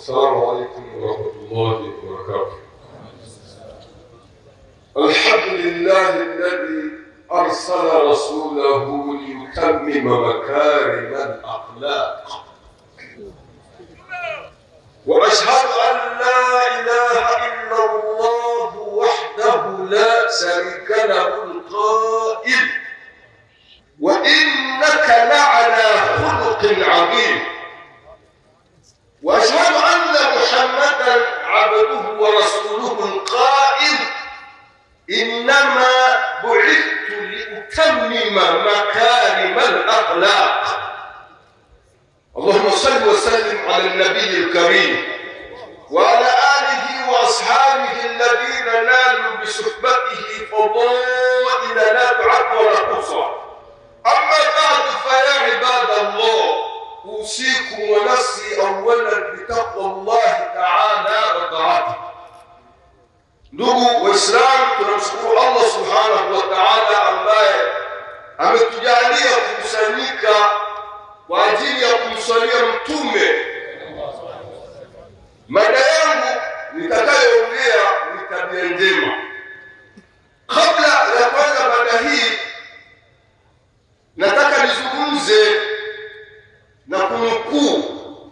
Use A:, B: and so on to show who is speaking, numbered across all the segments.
A: السلام عليكم ورحمة الله وبركاته الحمد لله الذي أرسل رسوله ليتمم مكارم الأخلاق وأشهد أن لا إله إلا الله وحده لا شريك له القائل وإنك لعلى خلق عظيم واشهد ان محمدا عبده ورسوله القائل انما بعثت لاتمم مكارم الاخلاق اللهم صل وسلم على النبي الكريم وعلى اله واصحابه الذين نالوا بصحبته فضائل لا تعد ولا تحصى اما بعد فيا عباد الله أوصيكم ونفسي أولا بتقوى الله تعالى وطاعته ndugu waislamu tunamshukuru allah subhanahu wa taala ambaye ametujalia kukusanyika kwa ajili ya kumswalia mtume mada yangu nitakayoongea ni tabia njema kabla ya kwanza mada hii nataka nizungumze na kunukuu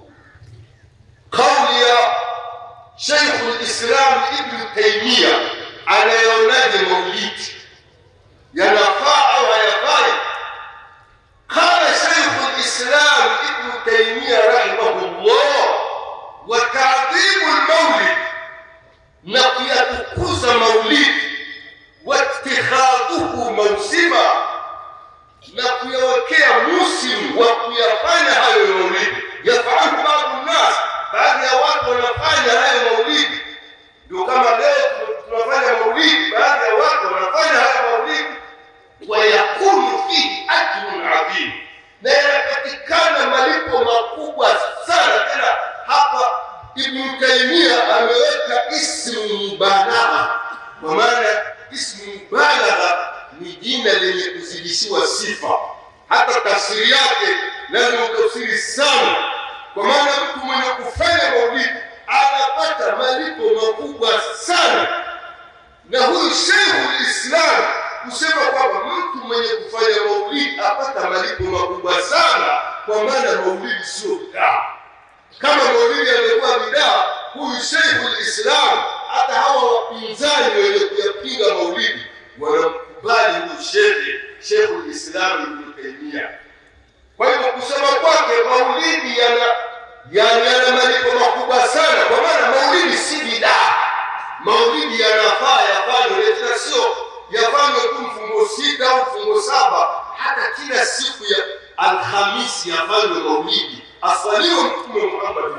A: kauli ya Sheikh Islam Ibn Taymiyyah anayeonaje maulidi yanafaa au hayafai? Qala Sheikh Islam Ibn Taymiyyah rahimahullah, wa ta'dhimu al-maulid, na kuyatukuza maulidi, wa ittikhadhuhu mawsima na kuyawekea musimu wa kuyafanya hayo maulidi yafahamu baadhi nnas baadhi ya watu wanafanya hayo maulidi ndio kama leo tunafanya maulidi baadhi ya watu wanafanya hayo maulidi wayakunu fihi ajrun adhim na yanapatikana malipo makubwa sana tena hapa ibnu taimia ameweka ismu mubalagha kwa maana ismu mubalagha ni jina lenye kuzidishiwa sifa. Hata tafsiri yake lazima utafsiri sana, kwa maana mtu mwenye kufanya maulidi anapata malipo makubwa sana. Na huyu Sheikhul Islam kusema kwamba mtu mwenye kufanya maulidi apata malipo makubwa sana, kwa maana maulidi sio bidaa. Kama maulidi yangekuwa bidaa, huyu Sheikhul Islam, hata hawa wapinzani wenye kuyapinga maulidi wana bali huyu shekhe Sheikhul Islam Ibn Taymiyyah. Kwa hivyo kusema kwake maulidi yana yana yana malipo makubwa sana, kwa maana maulidi si bidaa. Maulidi yanafaa yafanywe, tena sio yafanywe tu mfungo sita au mfungo saba, hata kila siku ya Alhamisi yafanywe maulidi, asaliwe Mtume Muhammad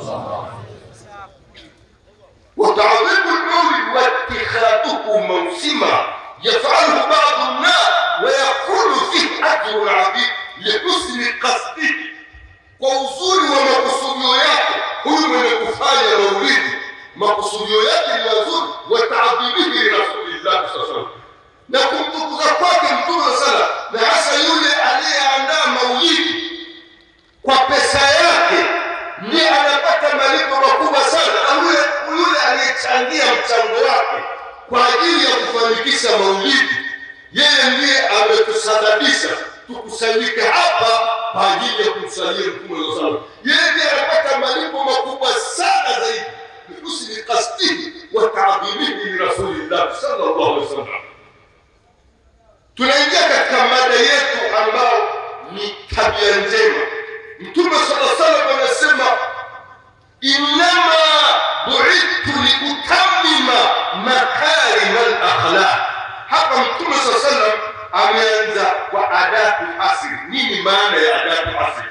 A: وتعظيم المولد واتخاذه موسما يفعله بعض الناس ويكون فيه اجر عظيم لحسن قصده kwa uzuri wa makusudio yake huyu mwenye kufanya maulidi makusudio yake ni mazuri wataadhimihi lirasulillahi saa salam na kumtukuza kwake mtume sala na hasa yule aliyeandaa maulidi kwa pesa yake ndiye anapata malipo makubwa sana na yule yule aliyechangia mchango wake kwa ajili ya kufanikisha maulidi yeye ndiye ametusababisha tukusanyike hapa kwa ajili ya kumsalia mtume saa salam yeye ndiye anapata malipo makubwa sana zaidi bihusni kasdihi wa taadhimihi lirasulillahi sallallahu alaihi wasallam tunaingia katika mada yetu ambao ni tabia njema mtume sala salam anasema innama buidtu liutamima makarima lakhlaq hapa mtume saa salam ameanza kwa adatu hasri nini maana ya adatu hasri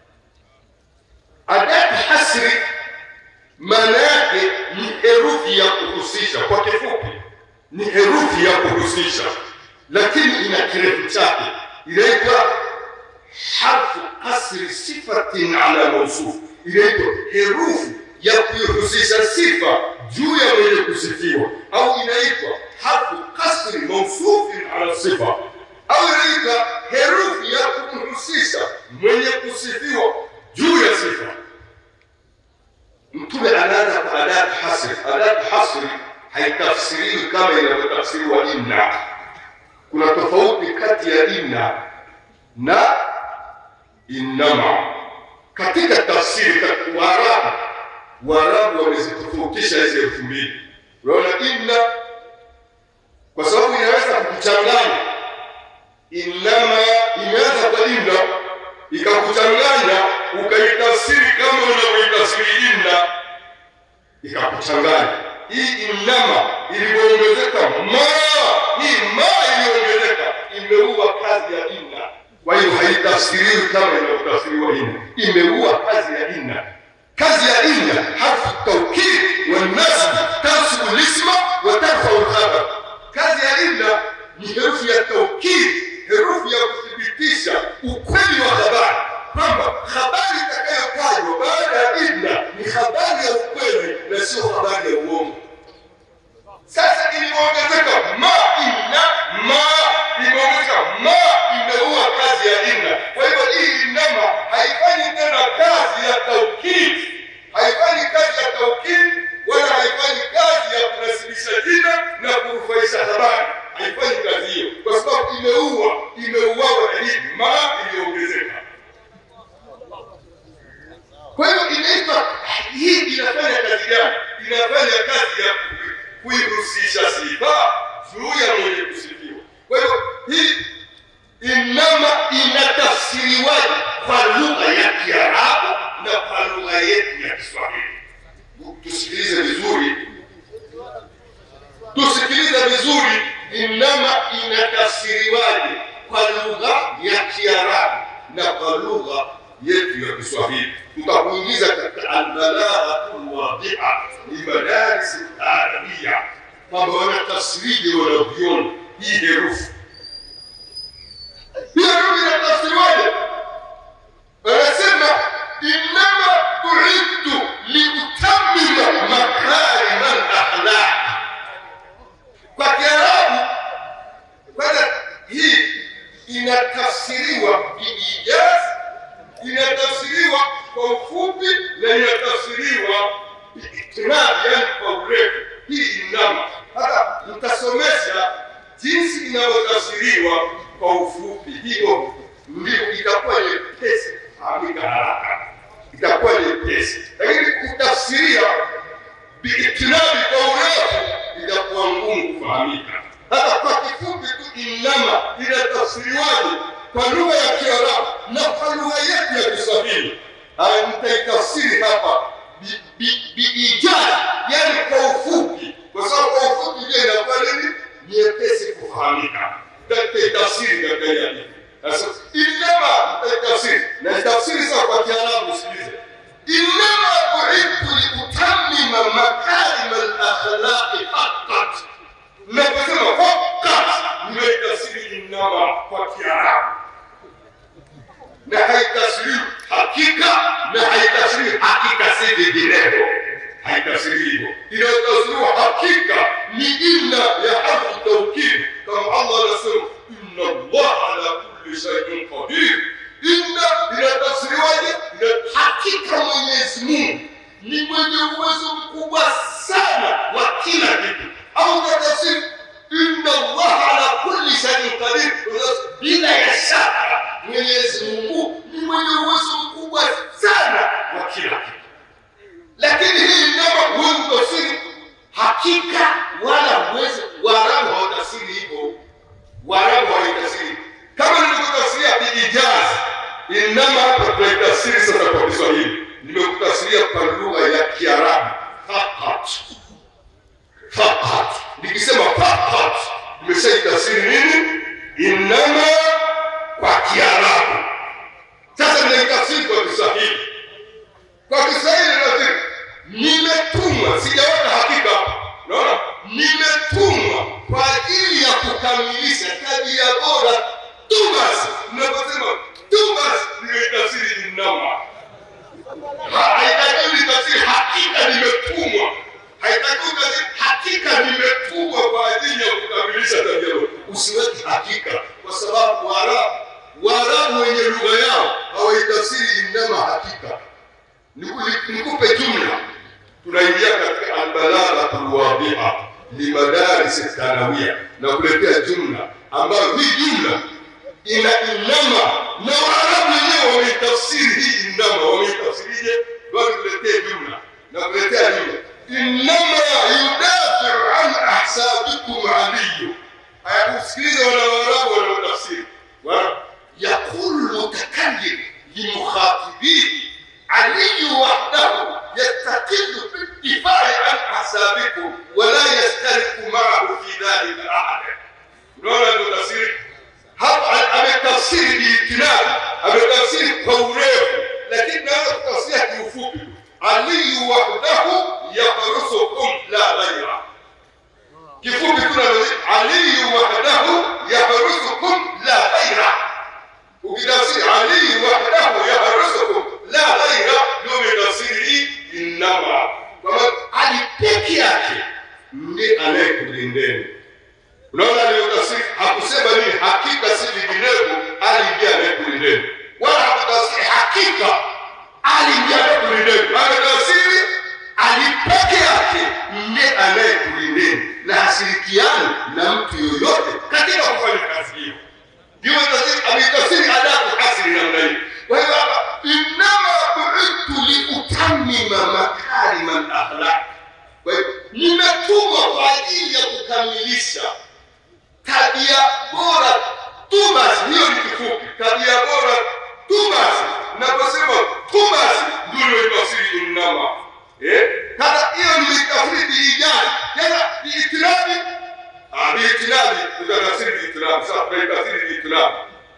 A: adatu hasri maana yake ni herufi ya kuhusisha kwa kifupi ni herufi ya kuhusisha lakini ina kirefu chake inaitwa harfu kasri sifatin ala mausuf inaitwa herufi ya kuihusisha sifa juu ya mwenye kusifiwa au inaitwa harfu kasri mausufin ala sifa au inaitwa herufi ya kumhusisha mwenye kusifiwa juu ya sifa mtume anaanza kwa adat hasri. Adat hasri haitafsiriwi kama inavyotafsiriwa inna. Kuna tofauti kati ya inna na innama katika tafsiri. Katika Waarabu, Waarabu wamezitofautisha hizi elfu mbili. Unaona, inna kwa sababu inaweza kukuchanganya. Innama imeanza kwa inna ikakuchanganya, ukaitafsiri kama unavyoitafsiri inna, ikakuchanganya. Hii innama ilivyoongezeka ma, hii ma iliyoongezeka imeua kazi ya inna. Kwa hiyo haitafsiriwi kama inavyotafsiriwa inna, imeua kazi ya inna. Kazi ya inna harfu taukid wa nasb tansibu lisma wa tarfau lkhabar. Kazi ya inna ni herufi ya taukid, herufi ya kuthibitisha ukweli wa habari, kwamba habari itakayotajwa baada ya inna ni habari ya ukweli na sio habari ya uongo. Sasa ilivyoongezeka ma inna ma imeongezeka ma imeua kazi ya inna. Kwa hivyo hii innama haifanyi tena kazi ya taukid, haifanyi kazi ya taukid wala haifanyi kazi ya kunasibisha jina na kurufaisha habari, haifanyi kazi hiyo kwa sababu imeua, imeuawa na hii ma iliyoongezeka. Kwa hiyo inaitwa hii, inafanya kazi gani? Inafanya kazi ya kuihusisha sifa juu ya mwenye kusifiwa. Kwa hiyo hii innama inatafsiriwaje kwa lugha ya Kiarabu na kwa lugha yetu ya Kiswahili? Tusikilize vizuri, tusikilize vizuri. Innama inatafsiriwaje kwa lugha ya Kiarabu na kwa lugha yetu ya Kiswahili? Tutakuingiza katika albalaghatul wadhiha ni madaris arabia, kwamba wanatafsirije wanavyoona hii herufi hii herufi inatafsiriwaje? Wanasema innama buidtu liutamima makarima lakhlaq. Kwa Kiarabu kwanza, hii inatafsiriwa biijaz, inatafsiriwa kwa ufupi na inatafsiriwa biitinab, yani kwa urefu. Hii innama hata mtasomesha jinsi inavyotafsiriwa kwa ufupi, hivyo ndio itakuwa nyepesi kufahamika haraka, itakuwa nyepesi, lakini kutafsiria biitinabi kwa urefu itakuwa ngumu kufahamika. Hata kwa kifupi tu, innama inatafsiriwaje kwa lugha ya Kiarabu na kwa lugha yetu ya Kiswahili? Haya, nitaitafsiri hapa biijaz, yani kwa ufupi, kwa sababu kwa ufupi ndio inakuwa nini, nyepesi kufahamika tafsiri katika hii hadithi. Sasa innama tafsiri na tafsiri sasa kwa Kiarabu, sikilize. Innama bu'ithtu liutammima makarim al-akhlaqi faqat. Naposema faqat, nimetafsiri innama kwa Kiarabu na haitafsiri hakika na haitafsiri hakika, si vinginevyo, haitafsiri hivyo. Inayotafsiriwa hakika ni inna ya harfu taukid, kama Allah anasema inna Allah ala kulli shay'in qadir. Inna inatafsiriwaje? Ina hakika Mwenyezi Mungu ni mwenye uwezo mkubwa sana wa kila kitu, au inatafsiri inna Allah ala kulli shay'in qadir, bila ya shaka Mwenyezi Mungu ni mwenye uwezo mkubwa sana wa kila kitu. Lakini hii innama huwezi kutafsiri hakika wala huwezi. Waarabu hawatafsiri hivyo, Waarabu hawatafsiri kama nilivyotafsiria biijaz. Innama hapa tunaitafsiri sasa kwa Kiswahili, nimekutafsiria kwa lugha ya Kiarabu faqat. Faqat nikisema faqat, nimeshaitafsiri nini? Innama kwa Kiarabu. Sasa ninaitafsiri kwa Kiswahili. Kwa limadaris thanawia na kuletea jumla ambayo hii jumla ina inama na waarabu wenyewe wameitafsiri hii inama wameitafsirije wakuletea jumla na kuletea jumla inama yudafiu an ahsabikum aliyu hayakusikiliza wana waarabu wanaotafsiri يقول المتكلم لمخاطبيه علي وحده يستقل بالدفاع عن احسابكم ولا يشترك معه في ذلك احد unaona ndio tafsiri hapa ametafsiri biitinadi ametafsiri kwa urefu lakini naweza kutafsiria kiufupi aliyu wahdahu yahrusukum la ghaira kifupi tu aliyu wahdahu yahrusukum la ghaira ukitafsiri aliyu wahdahu yahrusukum la ghaira ndio umetafsiri hii innama kwamba ali peke yake ndiye anayekulindeni unaona aliyotafsiri hakusema nini hakika si vinginevyo ali ndiye anayekulindeni wala hakutafsiri hakika ali ndiye anayekulindeni ametafsiri ali peke yake ndiye anayekulindeni na hashirikiani na mtu yoyote katika kufanya kazi hiyo ndio ametafsiri adabu hasiri namna hii kwa hiyo hapa innama buidtu liutamima makarima lakhlaq kwa hiyo nimetumwa kwa ajili ya kukamilisha tabia bora tu basi hiyo ni kifupi tabia bora tu basi naposema tu basi ndio nimetafsiri innama eh sasa hiyo nimetafsiri biijani tena biitirabi ah biitirabi tutatafsiri biitirabi sasa tunaitafsiri biitirabi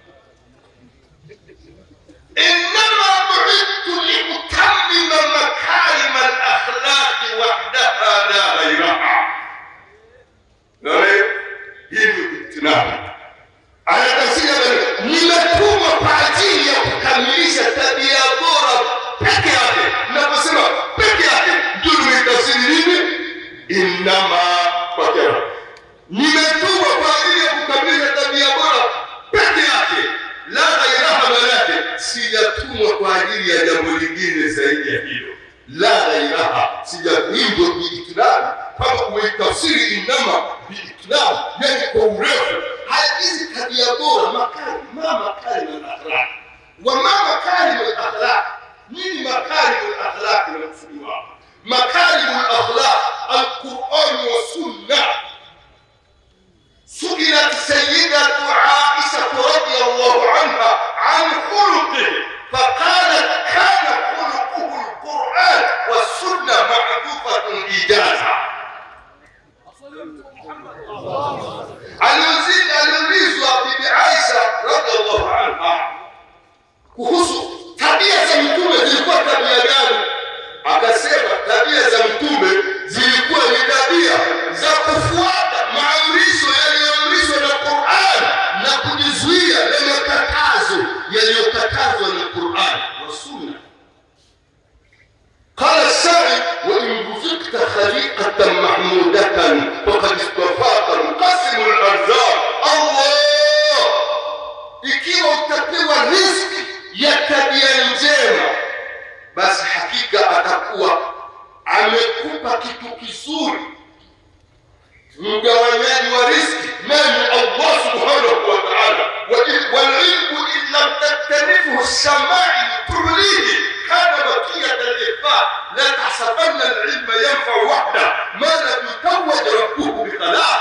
A: إنما بعثت لأتمم مكارم الأخلاق وحدها لا غيرها. نعم hii ni itinabi anatafsiri nimetumwa kwa ajili ya kukamilisha tabia bora peke yake naposema peke yake ndio nimeitafsiri nini innama kwa kera nimetumwa kwa ajili ya kukamilisha tabia bora peke yake la ghairaha manake sijatumwa kwa ajili ya jambo lingine zaidi ya hilo la ghairaha sijahindwa biitinabi kama umeitafsiri innama biitinabi yani kwa urefu haya hizi tabia bora makari ma makarim alakhlaq wa ma makarim alakhlaq nini makarim alakhlaq inakusudiwa makarim alakhlaq alquran wa sunna سئلت سيدة عائشة رضي الله عنها عن خلقه فقالت كان خلقه القرآن والسنة معروفة إيجازا aliulizwa bibi Aisha radhiallahu anha kuhusu tabia za mtume zilikuwa tabia gani, akasema tabia za mtume zilikuwa ni tabia za kufuata maamrisho yaliyoamrishwa na Qur'an na kujizuia na makatazo yaliyokatazwa na Qur'an wa sunna. قال الشاعر وإن رزقت خليقة محمودة فقد اصطفاك مقسم الأرزاق الله ikiwa utapewa riziki ya tabia njema basi hakika atakuwa amekupa kitu kizuri mgawanyaji wa riziki nani allah subhanahu wa taala walilmu in lam taktanifuhu shamai tulihi kana bakiyata lifa la tahsabanna alilma yanfau wahda ma lam yutawaj rabbuhu bikhalaq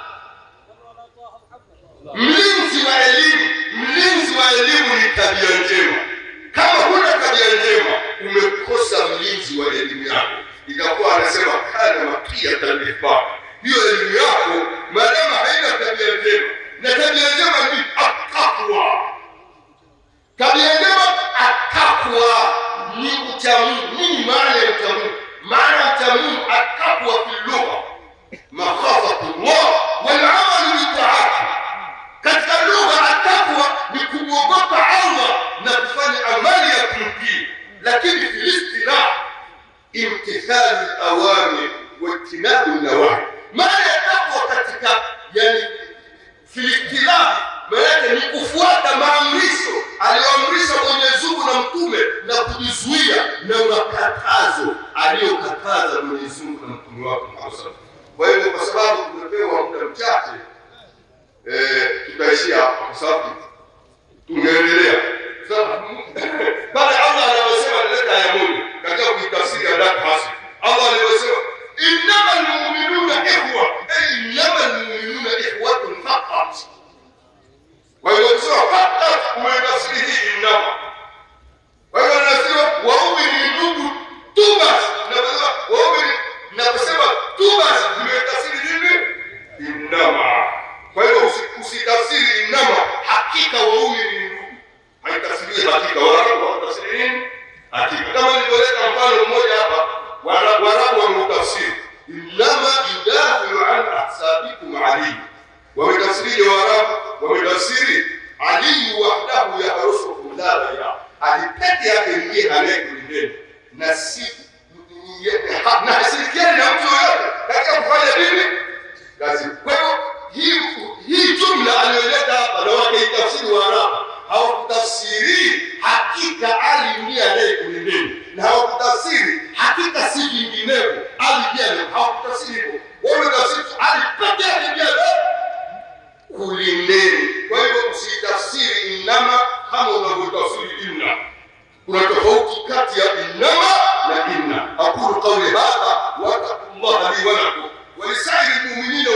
A: mlinzi wa elimu mlinzi wa elimu ni tabia njema kama huna tabia njema umekosa mlinzi wa elimu yako itakuwa anasema kana makiyata lifa hiyo elimu yako maadamu haina tabia njema na tabia njema ni atakwa tabia njema atakwa ni uchamungu nini maana ya uchamungu maana ya uchamungu atakwa fi lugha makhafatullah walamalu bitaati katika lugha atakwa ni kumwogopa allah na kufanya amali ya kumtii lakini filistina imtithalu lawamir wajtinabu nawahi maana ya takwa katika yani filistilahi maanake ni kufuata maamrisho aliyoamrisha mwenyezi mungu na mtume na kujizuia na makatazo aliyokataza mwenyezi mungu na mtume wake Muhammad sallallahu alaihi wasallam Kwa hiyo kwa sababu tumepewa muda mchache eh, tutaishia hapa kwa sababu tungeendelea pale Allah anavyosema nileta aya moja katika kuitafsiri ya Dak Hasi. Allah alivyosema innama almu'minuna ikhwa, ay innama almu'minuna ikhwatun faqat. Kwa hiyo kusema faqat umetafsiri hii innama. Kwa hiyo anasema waumini ni ndugu tu basi. Naposema waumini naposema tu basi nimetafsiri nini? Innama. Kwa hiyo usi- usitafsiri innama, hakika waumini ni ndugu haitafsiri hakika. Waarabu hawatafsiri nini? Hakika. Kama nilivyoleta mfano mmoja hapa, Waara- Waarabu wameutafsiri innama yudafiu an ahsabikum Ali. Wametafsirije Waarabu? Wametafsiri Ali wahdahu yahrusukum la ghayra, Ali peke yake ndiye anayekulindeni na si ha- na hasirikiani na mtu yoyote katika kufanya nini kazi. Kwa hiyo hii hii jumla aliyoleta hapa na wakaitafsiri Waarabu hawakutafsiri hakika Ali ndiye anayekulindeni, na hawakutafsiri hakika si vinginevyo. Ali ndiye anaye- hawakutafsiri hivyo, wametafsiri tu Ali peke yake ndiye anayekulindeni. Kwa hivyo usitafsiri innama kama unavyotafsiri inna. Kuna tofauti kati ya innama na inna. aqulu qawli hadha wa attaqullaha li wa lakum wa lisairi lmuminina